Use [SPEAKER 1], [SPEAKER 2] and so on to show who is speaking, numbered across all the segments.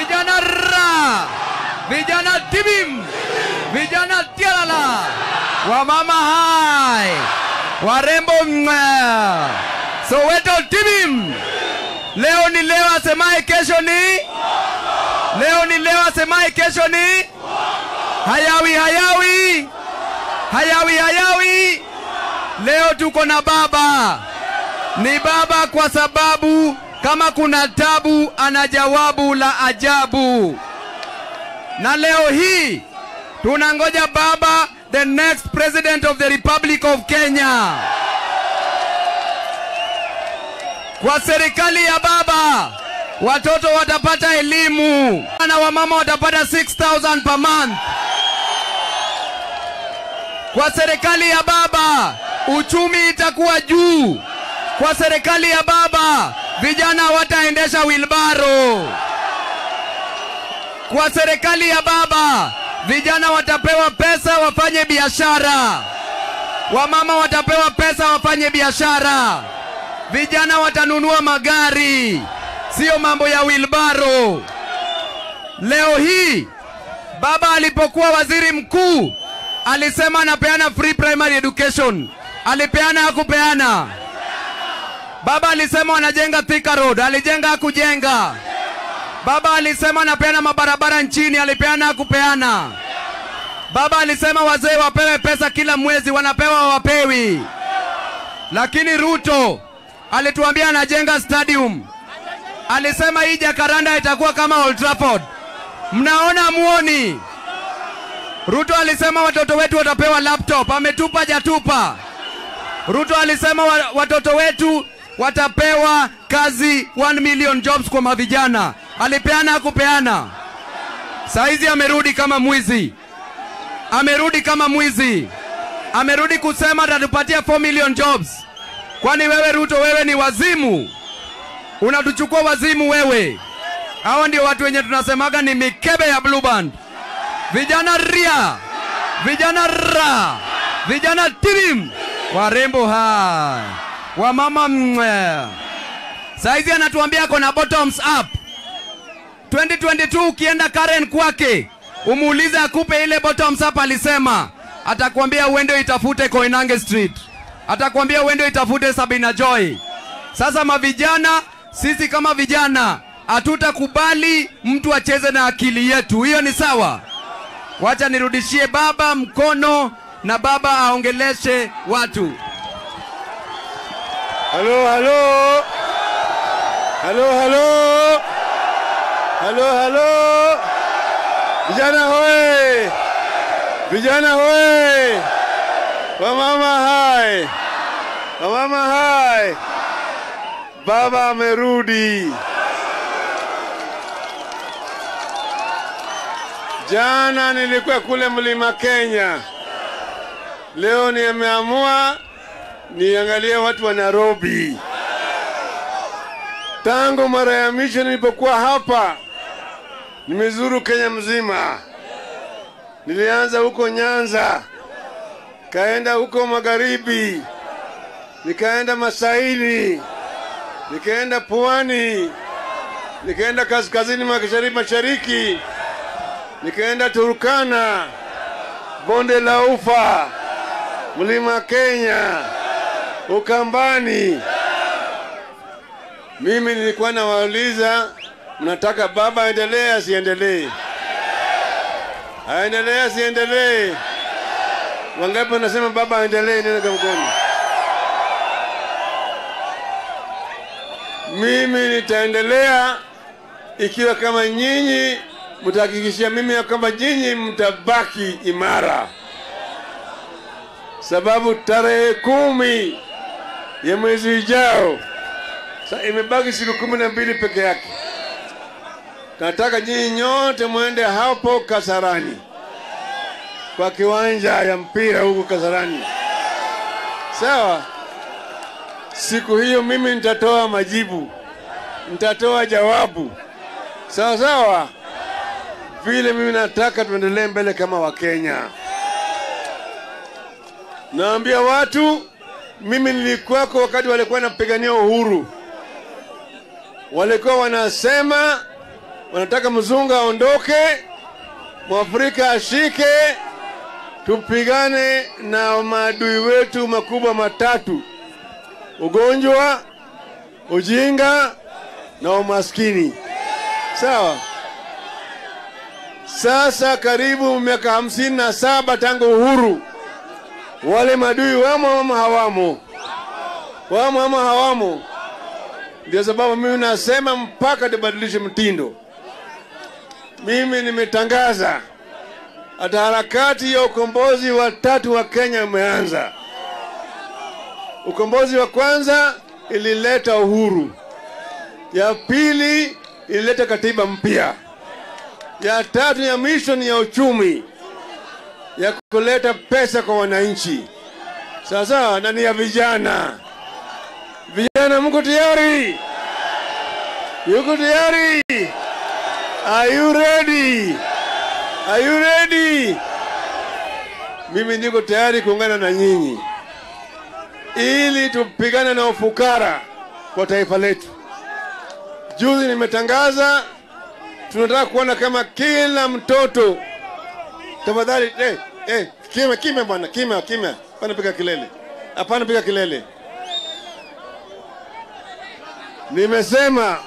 [SPEAKER 1] vijana ra, vijana tibim, vijana tialala, wamama hai, warembo mwa, Soweto tibim. Leo ni leo, asemaye kesho ni leo, ni leo, asemaye kesho ni hayawi, hayawi, hayawi, hayawi. Leo tuko na baba, ni baba kwa sababu kama kuna tabu ana jawabu la ajabu. Na leo hii tunangoja baba, the next president of the Republic of Kenya. Kwa serikali ya baba watoto watapata elimu na wamama watapata 6000 per month. Kwa serikali ya baba uchumi itakuwa juu. Kwa serikali ya baba vijana wataendesha wilbaro. Kwa serikali ya baba vijana watapewa pesa wafanye biashara, wamama watapewa pesa wafanye biashara, vijana watanunua magari, sio mambo ya wilbaro. Leo hii baba alipokuwa waziri mkuu alisema anapeana free primary education. Alipeana hakupeana? Baba alisema wanajenga Thika Road, alijenga hakujenga? Baba alisema anapeana mabarabara nchini, alipeana hakupeana? Baba alisema wazee wapewe pesa kila mwezi, wanapewa wapewi? Lakini Ruto alituambia anajenga stadium, alisema hii Jakaranda itakuwa kama Old Trafford. Mnaona muoni? Ruto alisema watoto wetu watapewa laptop, ametupa jatupa. Ruto alisema wa, watoto wetu watapewa kazi 1 million jobs kwa mavijana. Alipeana hakupeana? Saizi amerudi kama mwizi, amerudi kama mwizi, amerudi kusema atatupatia 4 million jobs. Kwani wewe Ruto, wewe ni wazimu? Unatuchukua wazimu wewe? Hawa ndio watu wenye tunasemaga ni mikebe ya blue band. Vijana ria, vijana ra, vijana tilim, warembo hai, wamama mwe. Saizi anatuambia ako na bottoms up. 2022 ukienda Karen kwake umuulize akupe ile bottoms up, alisema atakwambia uende itafute Koinange Street, atakwambia uende itafute Sabina Joy. Sasa mavijana, sisi kama vijana hatutakubali mtu acheze na akili yetu, hiyo ni sawa? Wacha nirudishie baba mkono na baba aongeleshe watu.
[SPEAKER 2] Halo, halo. Halo, halo. Halo, halo. Vijana hoye. Vijana hoye. Wamama hai. Wamama hai. Baba amerudi. Jana nilikuwa kule Mlima Kenya. Leo nimeamua niangalie watu wa Nairobi. Tangu mara ya mwisho nilipokuwa hapa, nimezuru Kenya mzima. Nilianza huko Nyanza, kaenda huko magharibi, nikaenda Masaini, nikaenda Pwani, nikaenda kaskazini mashariki, mashariki, nikaenda Turkana, bonde la Ufa, mlima Kenya, Ukambani. Mimi nilikuwa nawauliza, mnataka baba aendelee asiendelee? Aendelee asiendelee? Wangapi wanasema baba aendelee? Nenda kwa mkono. Mimi nitaendelea ikiwa kama nyinyi mtahakikishia mimi ya kwamba nyinyi mtabaki imara, sababu tarehe kumi ya mwezi ujao Sa imebaki siku kumi na mbili peke yake. Nataka nyinyi nyote mwende hapo Kasarani, kwa kiwanja ya mpira huko Kasarani, sawa? Siku hiyo mimi nitatoa majibu, nitatoa jawabu, sawa sawa, vile mimi nataka tuendelee mbele kama Wakenya. Naambia watu, mimi nilikuwako wakati walikuwa wanapigania uhuru walikuwa wanasema wanataka mzungu aondoke, mwafrika ashike, tupigane na maadui wetu makubwa matatu: ugonjwa, ujinga na umaskini. Sawa. Sasa karibu miaka hamsini na saba tangu uhuru, wale madui wamo ama hawamo? Wamo ama hawamo? Ndio sababu mimi nasema mpaka tubadilishe mtindo. Mimi nimetangaza hata harakati ya ukombozi wa tatu wa Kenya umeanza. Ukombozi wa kwanza ilileta uhuru, ya pili ilileta katiba mpya, ya tatu ya mwisho ni ya uchumi, ya kuleta pesa kwa wananchi. Sasa na ni ya vijana. Vijana, mko tayari? Yuko tayari? Are you ready? Are you ready? Mimi niko tayari kuungana na nyinyi ili tupigane na ufukara kwa taifa letu. Juzi nimetangaza tunataka kuona kama kila mtoto, tafadhali eh, eh, kimya kimya bwana, kimya kimya, hapana piga kelele, hapana piga kelele. Nimesema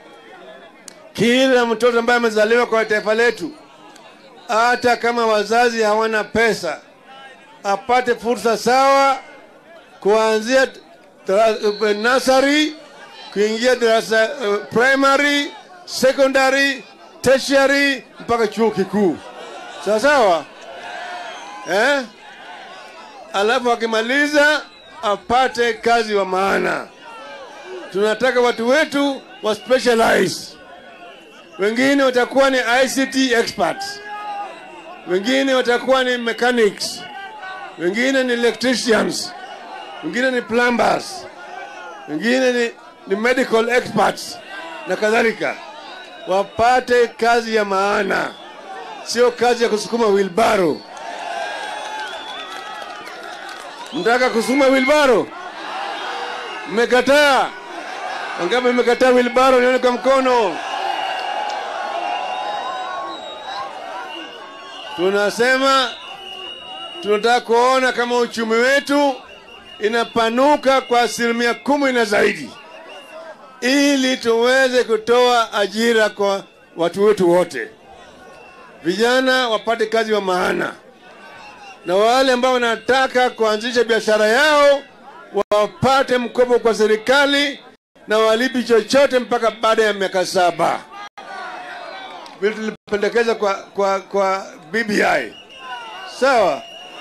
[SPEAKER 2] kila mtoto ambaye amezaliwa kwa taifa letu, hata kama wazazi hawana pesa, apate fursa sawa kuanzia dara- nursery kuingia darasa uh, primary, secondary, tertiary mpaka chuo kikuu. Sawa sawa, eh? Alafu akimaliza apate kazi wa maana. Tunataka watu wetu wa specialize wengine watakuwa ni ICT experts, wengine watakuwa ni mechanics, wengine ni electricians, wengine ni plumbers, wengine ni, ni medical experts na kadhalika, wapate kazi ya maana, sio kazi ya kusukuma wilbaro. Mtaka kusukuma wilbaro? Mmekataa? Wangapi mmekataa wilbaro? Nione kwa mkono. Tunasema tunataka kuona kama uchumi wetu inapanuka kwa asilimia kumi na zaidi, ili tuweze kutoa ajira kwa watu wetu wote, vijana wapate kazi wa maana, na wale ambao wanataka kuanzisha biashara yao wapate mkopo kwa serikali na walipi chochote mpaka baada ya miaka saba vile tulipendekeza kwa, kwa, kwa BBI. Sawa,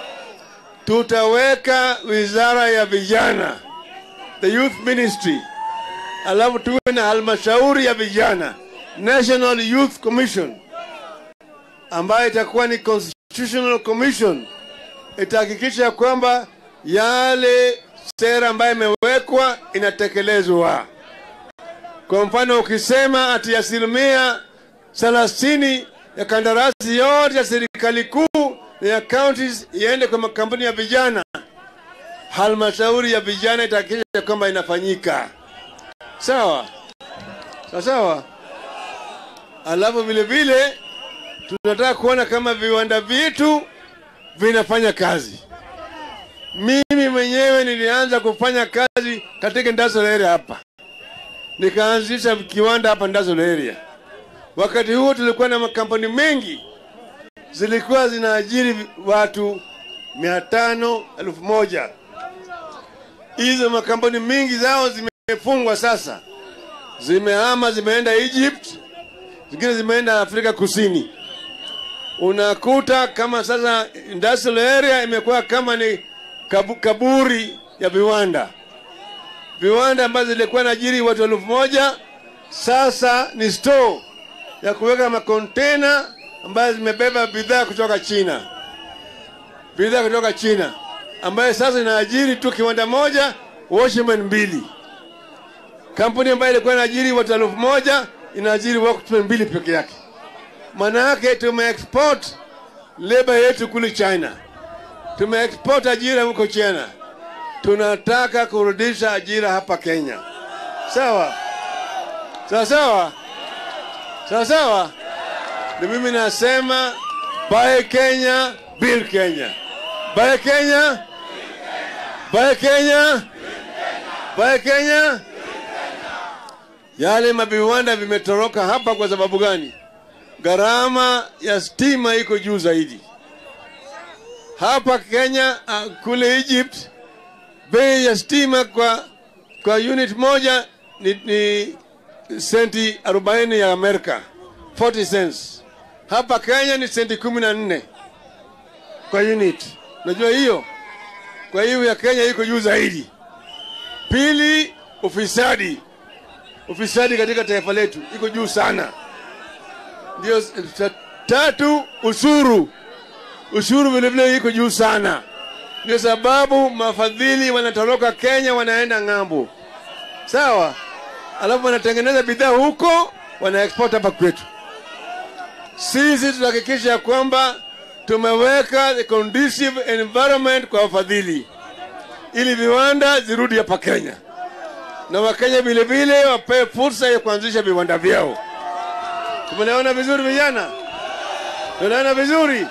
[SPEAKER 2] tutaweka wizara ya vijana, the youth ministry, alafu tuwe na halmashauri ya vijana, National Youth Commission, ambayo itakuwa ni constitutional commission, itahakikisha kwamba yale sera ambayo imewekwa inatekelezwa. Kwa mfano, ukisema ati asilimia thelathini ya kandarasi yote ya serikali kuu na ya counties iende kwa makampuni ya vijana, halmashauri ya vijana itahakikisha kwamba inafanyika sawa sawa sawa. Alafu vile vile tunataka kuona kama viwanda vyetu vinafanya kazi. Mimi mwenyewe nilianza kufanya kazi katika industrial area hapa, nikaanzisha kiwanda hapa industrial area. Wakati huo tulikuwa na makampuni mengi, zilikuwa zinaajiri watu mia tano elfu moja. Hizo makampuni mingi zao zimefungwa sasa, zimehama, zimeenda Egypt, zingine zimeenda Afrika Kusini. Unakuta kama sasa industrial area imekuwa kama ni kabu, kaburi ya viwanda. Viwanda ambazo zilikuwa naajiri watu elfu moja sasa ni store ya kuweka makontena ambayo zimebeba bidhaa kutoka China, bidhaa kutoka China ambayo sasa inaajiri tu kiwanda moja, Washerman mbili. Kampuni ambayo ilikuwa inaajiri watu elfu moja inaajiri workmen mbili peke yake. Maana yake tumeexport leba yetu kule China, tumeexport ajira huko China. Tunataka kurudisha ajira hapa Kenya, sawa sawa sawa. sawa sawa. Ni mimi nasema buy Kenya, build Kenya, buy Kenya, buy Kenya, buy Kenya. Yale maviwanda vimetoroka hapa kwa sababu gani? Gharama ya stima iko juu zaidi hapa Kenya. Uh, kule Egypt bei ya stima kwa, kwa unit moja ni, ni senti 40 ya Amerika 40 cents. Hapa Kenya ni senti kumi na nne kwa unit. Unajua hiyo? Kwa hiyo ya Kenya iko juu zaidi. Pili, ufisadi. Ufisadi katika taifa letu iko juu sana. Ndio ta- tatu, ushuru. Ushuru vile vile iko juu sana. Ndio sababu mafadhili wanatoroka Kenya wanaenda ng'ambo, sawa, alafu wanatengeneza bidhaa huko wana export hapa kwetu. Sisi tutahakikisha ya kwamba tumeweka the conducive environment kwa wafadhili ili viwanda zirudi hapa Kenya na Wakenya vile vile wapewe fursa ya kuanzisha viwanda vyao. Tumeelewana vizuri vijana? Tunaelewana vizuri?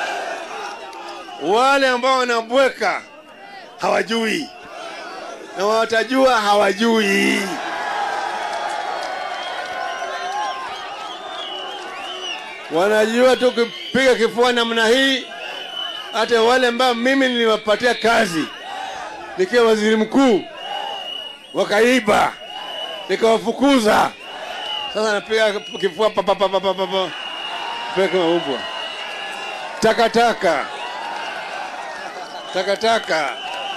[SPEAKER 2] Wale ambao wanabweka hawajui na watajua hawajui. Wanajua tu kupiga kifua namna hii. Hata wale ambao mimi niliwapatia kazi nikiwa waziri mkuu wakaiba, nikawafukuza. Sasa napiga kifua pa pa pa pa pa pa pa, Piga kama mbwa. Takataka, takataka.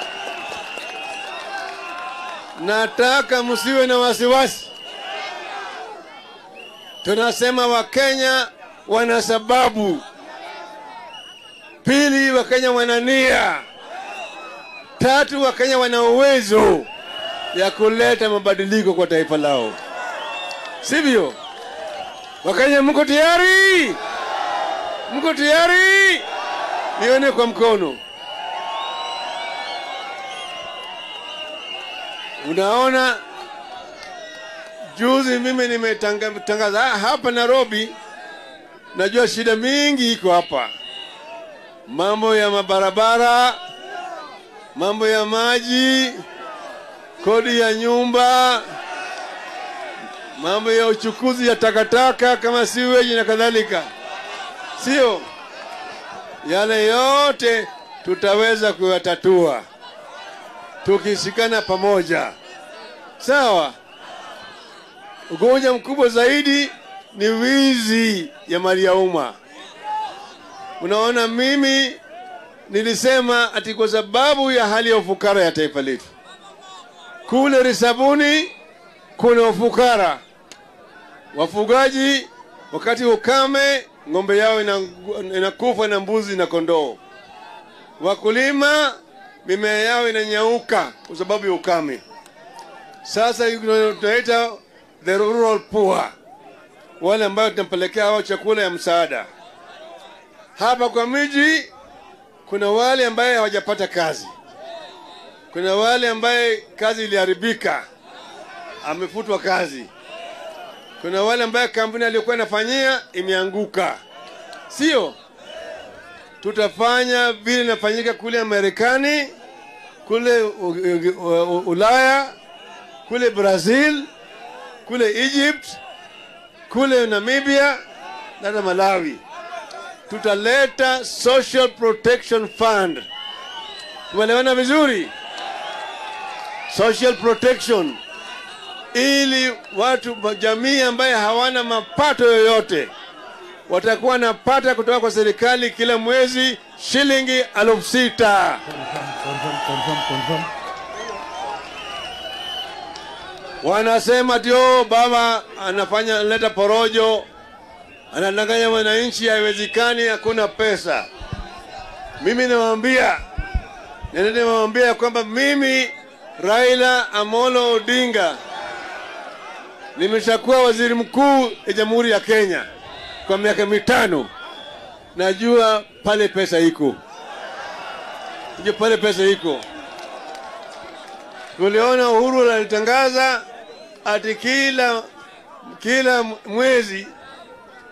[SPEAKER 2] Nataka msiwe na wasiwasi. Tunasema Wakenya wana sababu. Pili, Wakenya wana nia. Tatu, Wakenya wana uwezo ya kuleta mabadiliko kwa taifa lao, sivyo? Wakenya, mko tayari? Mko tayari? Nione kwa mkono. Unaona, juzi mimi nimetangaza hapa Nairobi. Najua shida mingi iko hapa, mambo ya mabarabara, mambo ya maji, kodi ya nyumba, mambo ya uchukuzi ya takataka kama siweji na kadhalika, sio? Yale yote tutaweza kuyatatua tukishikana pamoja, sawa? Ugonjwa mkubwa zaidi ni wizi ya mali ya umma. Unaona, mimi nilisema ati kwa sababu ya hali ya ufukara ya taifa letu, kule Risabuni kuna ufukara. Wafugaji wakati ukame, ng'ombe yao ina- inakufa na mbuzi na kondoo. Wakulima mimea yao inanyauka kwa sababu ya ukame. Sasa tunaita the rural poor, wale ambayo tunapelekea hao chakula ya msaada. Hapa kwa miji kuna wale ambaye hawajapata kazi, kuna wale ambaye kazi iliharibika, amefutwa kazi, kuna wale ambaye kampuni aliyokuwa inafanyia imeanguka, sio? Tutafanya vile inafanyika kule Marekani, kule U- U- U- Ulaya, kule Brazil, kule Egypt, kule Namibia na hata Malawi. Tutaleta Social Protection Fund. Tumeelewana vizuri? Social protection, ili watu jamii ambaye hawana mapato yoyote watakuwa wanapata kutoka kwa serikali kila mwezi shilingi elfu sita.
[SPEAKER 3] Confirm, confirm, confirm.
[SPEAKER 2] Wanasema tio baba anafanya analeta porojo, anadanganya wananchi, haiwezekani, hakuna pesa. Mimi nawaambia, nende nawaambia ya kwamba mimi Raila Amolo Odinga nimeshakuwa waziri mkuu ya Jamhuri ya Kenya kwa miaka mitano. Najua pale pesa iko, najua pale pesa iko. Tuliona Uhuru alitangaza ati kila kila mwezi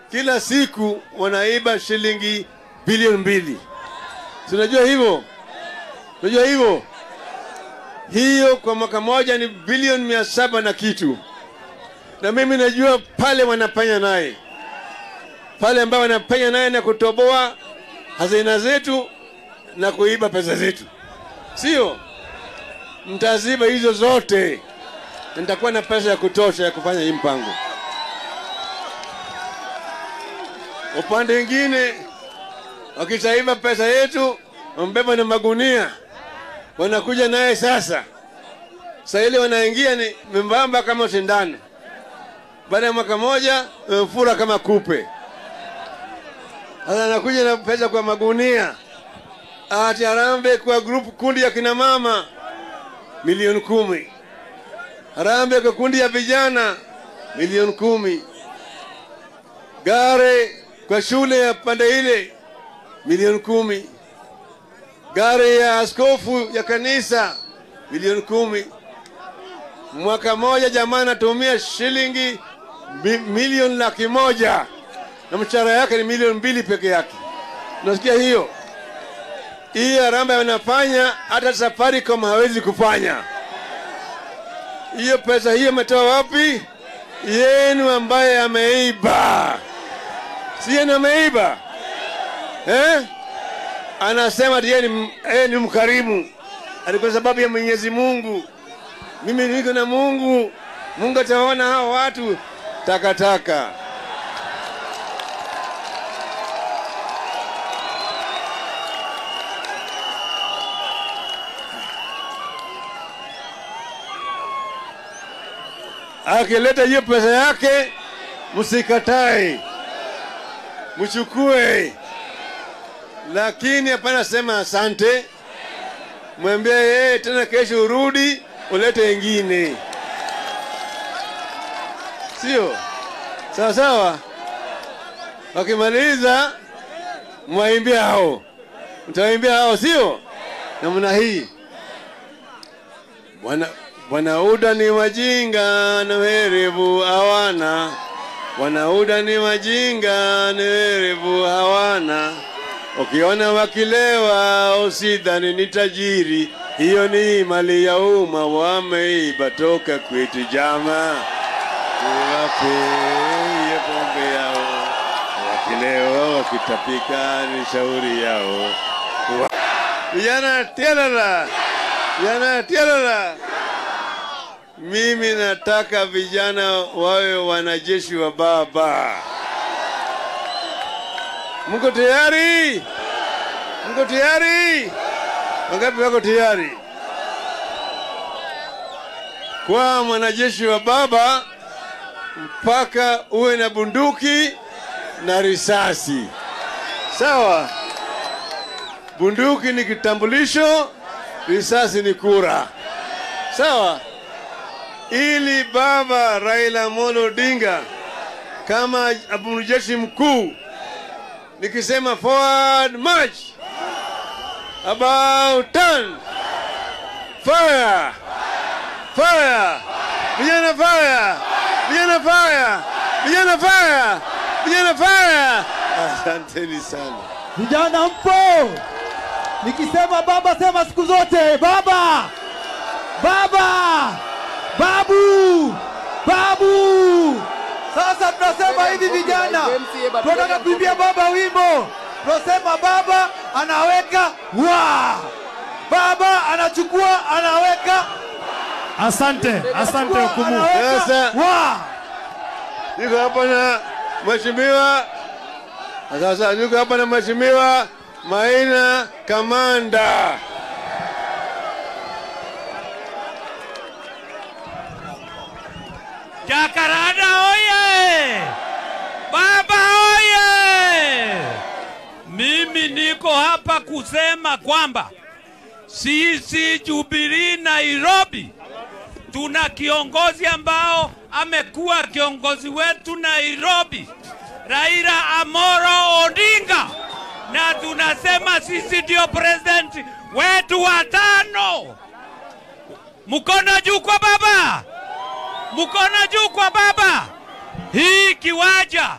[SPEAKER 2] kila siku wanaiba shilingi bilioni mbili. Si unajua hivyo? Unajua hivyo? Hiyo kwa mwaka moja ni bilioni mia saba na kitu, na mimi najua pale wanafanya naye pale ambao wanapenya naye na kutoboa hazina zetu na kuiba pesa zetu, sio? Mtaziba hizo zote, na nitakuwa na pesa ya kutosha ya kufanya hii mpango. Upande mwingine, wakitaiba pesa yetu, wambeba na magunia, wanakuja naye sasa. Sasa ile wanaingia ni membamba kama sindano, baada ya mwaka moja wamefura kama kupe. Sasa anakuja na pesa kwa magunia, ati Harambee kwa grupu kundi ya kina mama milioni kumi, Harambee kwa kundi ya vijana milioni kumi, gare kwa shule ya pande ile milioni kumi, gari ya askofu ya kanisa milioni kumi. Mwaka moja jamaa anatumia shilingi mi- milioni laki moja na mshahara yake ni milioni mbili peke yake. Unasikia hiyo? Hii harambee wanafanya hata Safaricom hawezi kufanya. Hiyo pesa hiyo ametoa wapi? Yenu ambaye ameiba, si yenu ameiba eh? Anasema ati yeye ni, yeye ni mkarimu, ati kwa sababu ya Mwenyezi Mungu. Mimi niko na Mungu, Mungu atawaona hao watu takataka. akileta hiyo pesa yake, msikatae, mchukue, lakini hapana sema asante. Mwambie yeye tena, kesho urudi ulete ingine, sio sawa sawa. Wakimaliza mwaimbia hao, mtawaimbia hao, sio namna hii. Bwana Wanauda ni wajinga na werevu hawana, wanauda ni wajinga na werevu hawana. Ukiona wakilewa usidhani ni tajiri, hiyo ni mali ya umma, wameiba toka kwetu jama. Tuwape hiyo pombe yao, wakilewa wakitapika ni shauri yao. Wa- Vijana tialala, vijana tialala. Mimi nataka vijana wawe wanajeshi wa baba. Mko tayari? Mko tayari? Wangapi wako tayari? Kwa mwanajeshi wa baba mpaka uwe na bunduki na risasi. Sawa? Bunduki ni kitambulisho, risasi ni kura. Sawa? ili baba Raila Amolo Odinga kama amiri jeshi mkuu, nikisema forward march, about turn, fire, fire, vijana fire, vijana fire, vijana fire, vijana fire. Asanteni sana.
[SPEAKER 3] Vijana mpo? Nikisema baba sema siku zote baba, baba, babu, babu. Sasa tunasema hivi vijana, tunataka kuimbia baba wimbo. Tunasema baba anaweka wa, baba anachukua anaweka,
[SPEAKER 4] Asante, asante hukumu.
[SPEAKER 3] anaweka
[SPEAKER 2] Sasa-
[SPEAKER 3] wa.
[SPEAKER 2] Niko hapa na mheshimiwa sasa, niko hapa na mheshimiwa Maina Kamanda.
[SPEAKER 5] Jacaranda oye! Baba oye! Mimi niko hapa kusema kwamba sisi Jubilee Nairobi tuna kiongozi ambao amekuwa kiongozi wetu Nairobi, Raila Amoro Odinga, na tunasema sisi ndio president wetu wa tano. Mkono juu kwa baba! mkono juu kwa baba. Hii kiwanja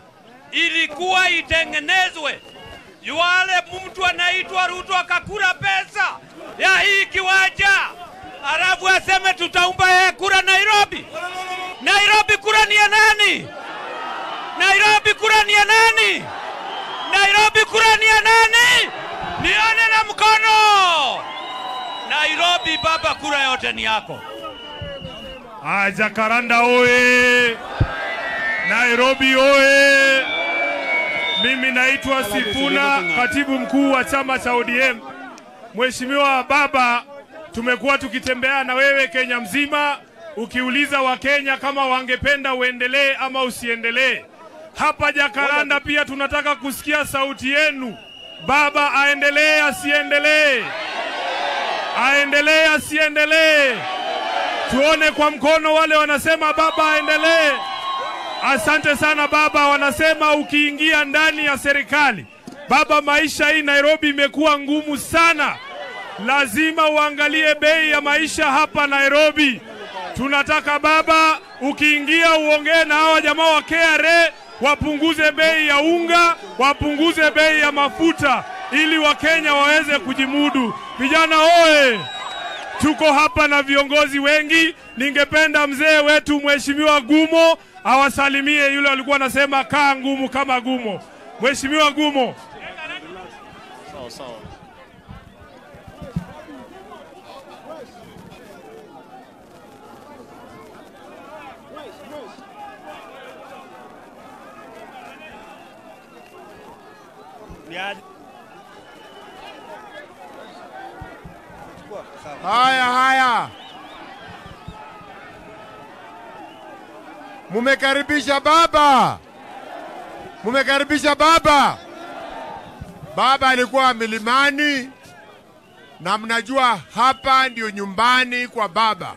[SPEAKER 5] ilikuwa itengenezwe. Yule mtu anaitwa Ruto akakura pesa ya hii kiwanja, alafu aseme tutaumba yeye kura Nairobi. Nairobi kura ni ya nani? Nairobi kura ni ya nani? Nairobi kura ni ya nani? Nione na mkono. Nairobi baba, kura yote ni yako.
[SPEAKER 4] Ah, Jakaranda oye! Nairobi oye! Mimi naitwa Sifuna, katibu mkuu wa chama cha ODM. Mheshimiwa Baba, tumekuwa tukitembea na wewe Kenya mzima, ukiuliza Wakenya kama wangependa uendelee ama usiendelee. Hapa Jakaranda pia tunataka kusikia sauti yenu. Baba aendelee asiendelee? Aendelee asiendelee? Tuone kwa mkono wale wanasema baba aendelee. Asante sana baba. Wanasema ukiingia ndani ya serikali, baba, maisha hii Nairobi imekuwa ngumu sana, lazima uangalie bei ya maisha hapa Nairobi. Tunataka baba, ukiingia uongee na hawa jamaa wa KRA wapunguze bei ya unga, wapunguze bei ya mafuta ili Wakenya waweze kujimudu. Vijana oye! Tuko hapa na viongozi wengi. Ningependa mzee wetu Mheshimiwa Gumo awasalimie yule alikuwa anasema kaa ngumu kama Gumo. Mheshimiwa Gumo.
[SPEAKER 6] Haya, haya, mumekaribisha baba, mumekaribisha baba. Baba alikuwa milimani, na mnajua hapa ndio nyumbani kwa baba.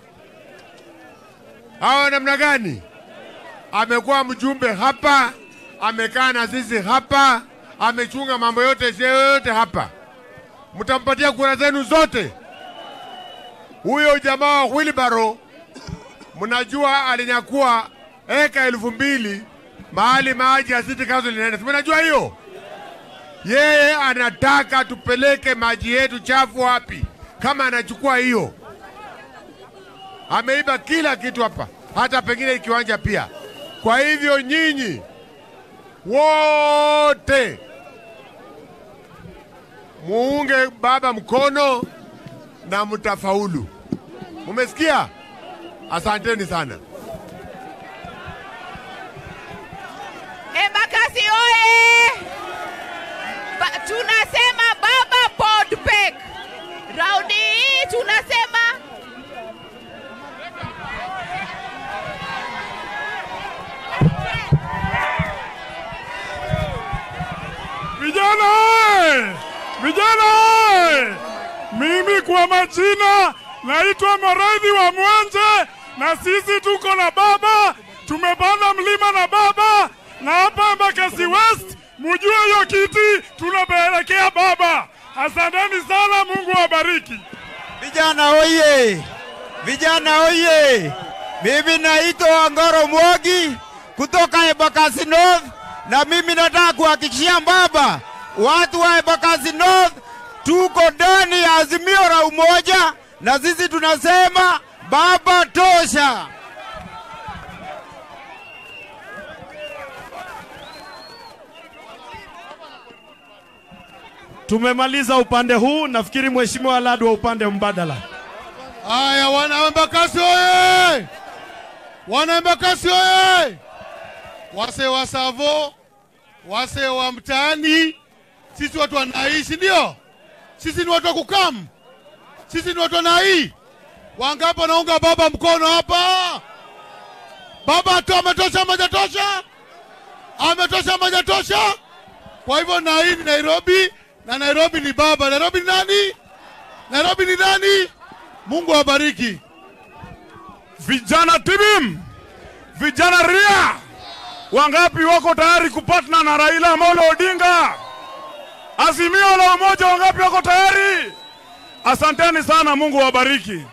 [SPEAKER 6] Hawa namna gani? Amekuwa mjumbe hapa, amekaa na sisi hapa, amechunga mambo yote yote hapa. Mtampatia kura zenu zote. Huyo jamaa wa Wilbaro, mnajua alinyakua eka elfu mbili mahali maji ya City Council inaenda, si mnajua hiyo? Yeye anataka tupeleke maji yetu chafu wapi? Kama anachukua hiyo, ameiba kila kitu hapa, hata pengine kiwanja pia. Kwa hivyo nyinyi wote muunge baba mkono na mtafaulu. Mumesikia? Asanteni sana.
[SPEAKER 7] Embakasi oye! Ba, tunasema baba Podpek. Raundi hii tunasema
[SPEAKER 4] Vijana oye! Vijana oye! Mimi kwa majina naitwa Maradhi wa Mwanje, na sisi tuko na baba, tumepanda mlima na baba, na hapa Embakasi West, mujue hiyo kiti tunapelekea baba. Asanteni sana, Mungu awabariki.
[SPEAKER 8] Vijana oye! Vijana oye! Mimi naitwa Ngoro Mwogi kutoka Embakasi North, na mimi nataka kuhakikishia baba, watu wa Embakasi North tuko ndani ya azimio la umoja, na sisi tunasema baba tosha.
[SPEAKER 4] Tumemaliza upande huu, nafikiri Mheshimiwa Ladu wa upande mbadala.
[SPEAKER 6] Haya, wana Embakasi oye! Wana Embakasi oye! Wase wa Savo, wase wa mtaani, sisi watu wa Nai, si ndio? Sisi ni watu wa kukamu, sisi ni watu wa Nai. Wangapi wanaunga baba mkono hapa? Baba tu ametosha, majatosha, ametosha, majatosha. Kwa hivyo Nai ni Nairobi na Nairobi ni baba. Nairobi ni nani? Nairobi ni nani? Mungu awabariki.
[SPEAKER 4] Vijana tibim, vijana ria, wangapi wako tayari kupatna na Raila Amolo Odinga? Azimio la umoja, wangapi wako tayari? Asanteni sana, Mungu awabariki.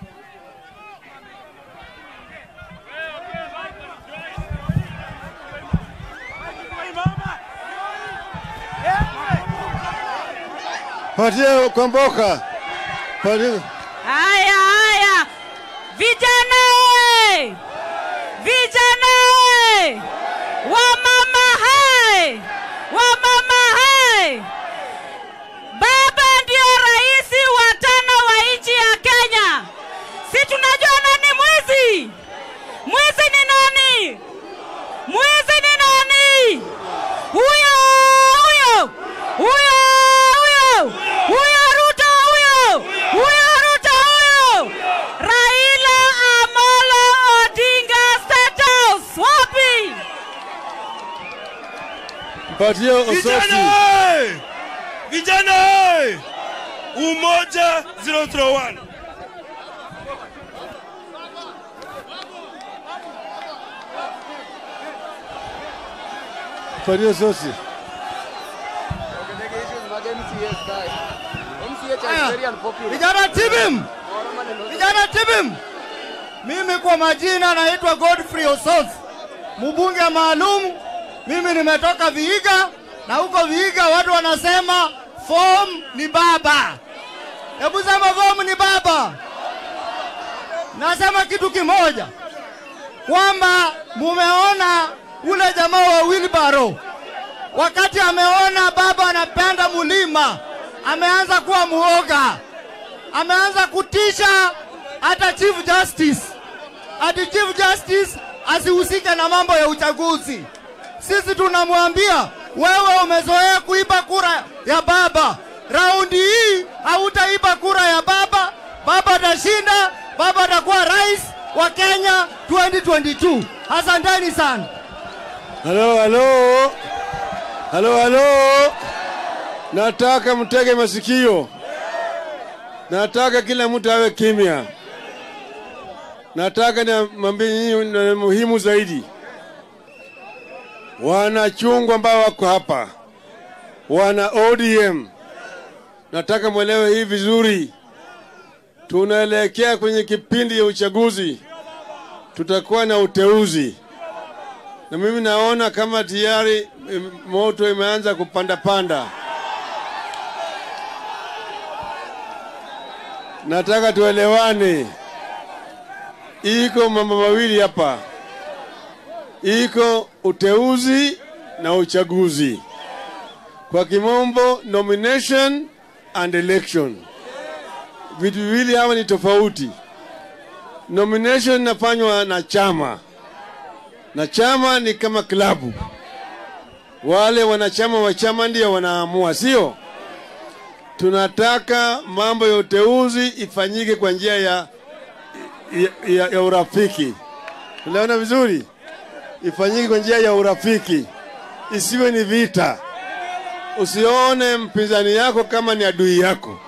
[SPEAKER 2] patie Kwamboka, patie
[SPEAKER 9] Haya, haya, vijana oye! Vijana oye! Wamama hai! Wamama hai! Baba ndio rais wa tano wa nchi ya Kenya. Si tunajua nani mwizi? Mwizi ni nani? Mwizi ni nani? Huyo huyo huyo huyo huyo Ruto huyo huyo Ruto huyo Raila Amolo Odinga State House wapi?
[SPEAKER 2] patie Ososi.
[SPEAKER 10] Vijana oye! Vijana oye! Umoja 001.
[SPEAKER 2] Patie Ososi.
[SPEAKER 8] Vijana tibim! Vijana tibim! Mimi kwa majina naitwa Godfrey Osos, mbunge maalum. Mimi nimetoka Vihiga na huko Vihiga watu wanasema form ni baba. Hebu sema form ni baba. Nasema kitu kimoja kwamba mumeona ule jamaa wa Wilbaro wakati ameona baba anapanda mulima, ameanza kuwa muoga, ameanza kutisha hata Chief Justice, ati Chief Justice asihusike na mambo ya uchaguzi. Sisi tunamwambia wewe, umezoea kuiba kura ya baba, raundi hii hautaiba kura ya baba. Baba atashinda, baba atakuwa rais wa Kenya 2022. Asanteni sana.
[SPEAKER 2] Halo, halo, halo, halo. Nataka mtege masikio, nataka kila mtu awe kimya. Nataka niambie nyinyi na muhimu zaidi, wanachungwa ambao wako hapa, wana ODM, nataka mwelewe hii vizuri. Tunaelekea kwenye kipindi ya uchaguzi, tutakuwa na uteuzi na mimi naona kama tayari em, moto imeanza kupanda panda. Nataka tuelewane, iko mambo mawili hapa, iko uteuzi na uchaguzi, kwa kimombo nomination and election. Vitu viwili hawa ni tofauti. Nomination inafanywa na chama na chama ni kama klabu, wale wanachama wa chama ndio wanaamua, sio? Tunataka mambo ya uteuzi ifanyike kwa njia ya, ya, ya, ya urafiki. Unaona vizuri, ifanyike kwa njia ya urafiki, isiwe ni vita. Usione mpinzani yako kama ni adui yako.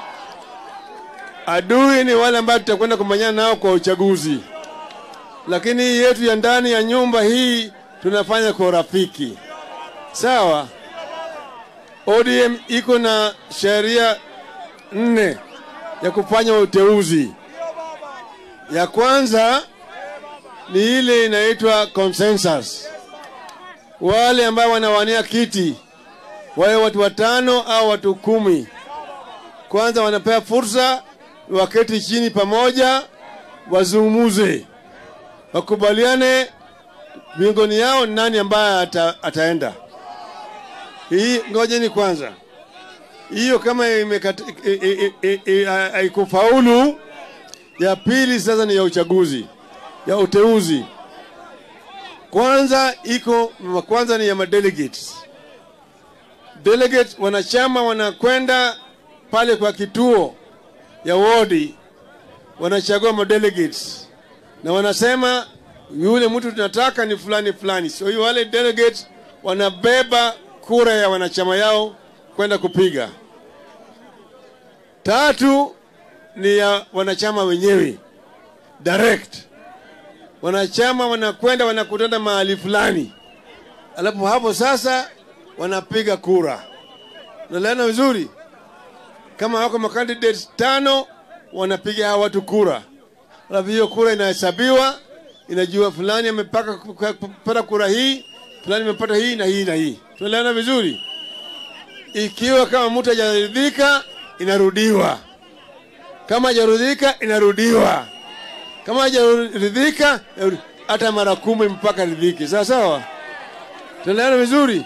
[SPEAKER 2] Adui ni wale ambao tutakwenda kumanyana nao kwa uchaguzi lakini hii yetu ya ndani ya nyumba hii tunafanya kwa urafiki. Sawa. ODM iko na sheria nne ya kufanya uteuzi. Ya kwanza ni ile inaitwa consensus. Wale ambao wanawania kiti wawe watu watano au watu kumi, kwanza wanapewa fursa waketi chini pamoja, wazungumuze wakubaliane miongoni yao nani ambaye ata, ataenda. Hii ngojeni kwanza, hiyo kama imekata- i- i- i- i- ha- haikufaulu, ya pili sasa ni ya uchaguzi, ya uteuzi. Kwanza iko kwanza ni ya madelegates. Delegate wanachama wanakwenda pale kwa kituo ya wodi, wanachagua madelegates na wanasema yule mtu tunataka ni fulani fulani. So hiyo wale delegates wanabeba kura ya wanachama yao kwenda kupiga. Tatu ni ya wanachama wenyewe direct. Wanachama wanakwenda wanakutana mahali fulani, alafu hapo sasa wanapiga kura. Unaelewana vizuri? Kama wako makandidates tano, wanapiga hawa watu kura alafu hiyo kura inahesabiwa, inajua fulani amepaka kupata kura hii, fulani amepata hii na hii na hii. Tunaelewana vizuri? Ikiwa kama mtu hajaridhika, inarudiwa, kama hajaridhika inarudiwa, kama hajaridhika inarudi- hata mara kumi mpaka ridhike. Sawa sawa, tunaelewana vizuri.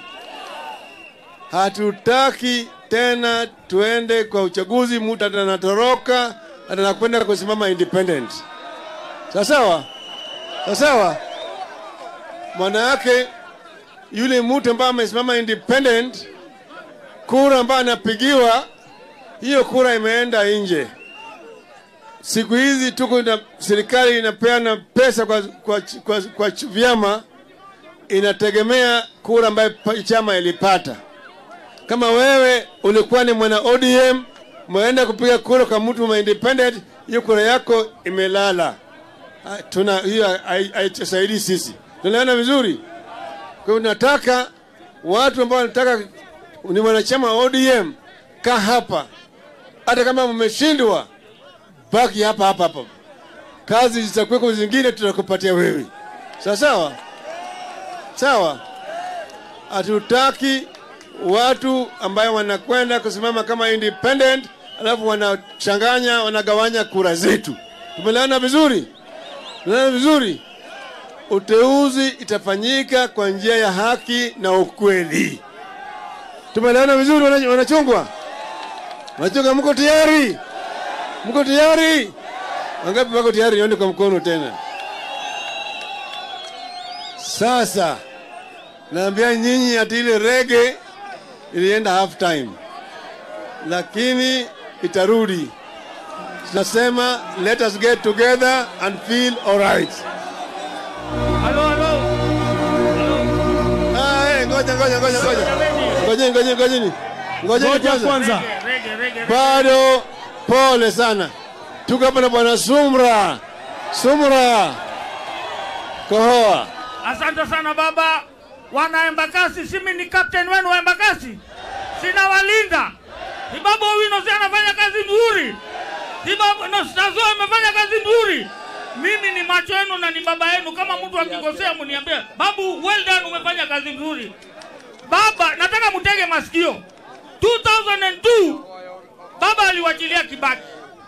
[SPEAKER 2] Hatutaki tena tuende kwa uchaguzi, mtu atanatoroka atanakwenda kusimama independent. Sawa sawa, sawa sawa. Maana yake yule mtu ambaye amesimama independent, kura ambayo anapigiwa, hiyo kura imeenda nje. Siku hizi tuko na serikali inapeana pesa kwa, kwa, kwa, kwa ch- vyama, inategemea kura ambayo pa- chama ilipata. Kama wewe ulikuwa ni mwana ODM, umeenda kupiga kura kwa mtu wa independent, hiyo kura yako imelala. Ah, Tuna hiyo hai- haitusaidii sisi. Tunaelewana vizuri? Kwa hiyo nataka watu ambao wanataka ni wanachama wa ODM, kaa hapa, hata kama mmeshindwa, baki hapa hapa hapa. Kazi zitakuweko zingine, tutakupatia wewe. Sawa sawa sawa. Hatutaki watu ambayo wanakwenda kusimama kama independent, alafu wanachanganya, wanagawanya kura zetu. Tumeelewana vizuri? Tumeelewana vizuri? Uteuzi itafanyika kwa njia ya haki na ukweli. Tumeelewana vizuri, wana- wanachungwa? Wanachungwa, mko tayari? Mko tayari? Wangapi wako tayari? Nione kwa mkono tena. Sasa naambia nyinyi ati ile rege ilienda half time, lakini itarudi. Tunasema let us get together and feel alright. Ah, eh, ngoja ngoja ngoja ngoja. Ngojeni ngojeni ngojeni. Ngojeni
[SPEAKER 3] Ngoja
[SPEAKER 2] kwanza.
[SPEAKER 3] kwanza.
[SPEAKER 2] Bado pole sana. Tuko hapa na bwana Sumra. Sumra. Kohoa.
[SPEAKER 11] Asante sana baba. Wana Embakasi, simi ni captain wenu wa Embakasi, sina walinda. Ibabu Owino si anafanya kazi nzuri, Ibabu no, Stazo amefanya kazi nzuri. Mimi ni macho yenu na ni baba yenu. Kama mtu akikosea mniambie, babu, well done, umefanya kazi nzuri. Baba, nataka mtege masikio. 2002 baba aliwachilia Kibaki.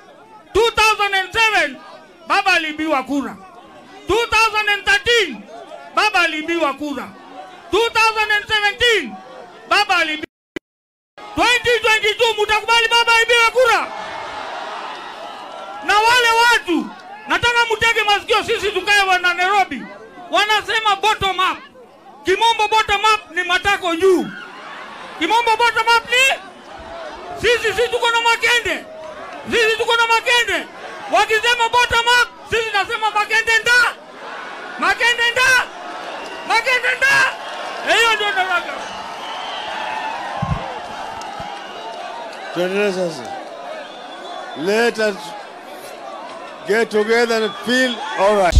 [SPEAKER 11] 2007 baba aliibiwa kura. 2013 baba aliibiwa kura. 2017 baba aliibiwa. 2022 mtakubali baba aibiwe kura? Na wale watu nataka mtege masikio, sisi tukae wana Nairobi wanasema bottom up. Kimombo bottom up ni matako juu. Kimombo bottom up ni sisi, sisi tuko na makende, sisi tuko na makende. Wakisema bottom up, sisi nasema makende nda, makende nda, makende nda. Hiyo ndio nataka.
[SPEAKER 2] Tuendelee sasa. Let us get together and feel alright.